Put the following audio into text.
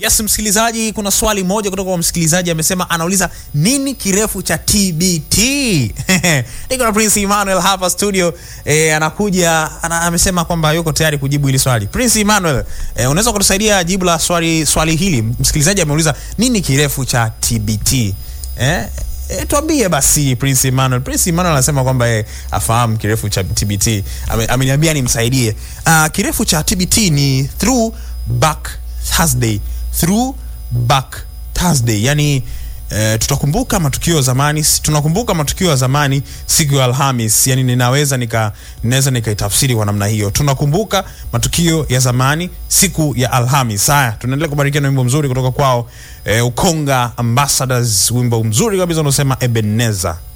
Yes, msikilizaji, kuna swali moja kutoka kwa msikilizaji amesema, anauliza nini kirefu cha TBT? Niko na Prince Emmanuel hapa studio e, anakuja ana, amesema kwamba yuko tayari kujibu hili swali. Prince Emmanuel, e, unaweza kutusaidia jibu la swali swali hili? Msikilizaji ameuliza nini kirefu cha TBT? Eh? E, tuambie basi Prince Emmanuel. Prince Emmanuel anasema kwamba e, afahamu kirefu cha TBT. Ame, ameniambia nimsaidie. Uh, kirefu cha TBT ni through back Thursday through back Thursday, yani eh, tutakumbuka matukio ya zamani, tunakumbuka matukio ya zamani siku ya Alhamis. Yani ninaweza nika ninaweza nikaitafsiri kwa namna hiyo, tunakumbuka matukio ya zamani siku ya Alhamis. Haya, tunaendelea kubarikiwa na wimbo mzuri kutoka kwao eh, Ukonga Ambassadors, wimbo mzuri kabisa unaosema Ebenezer.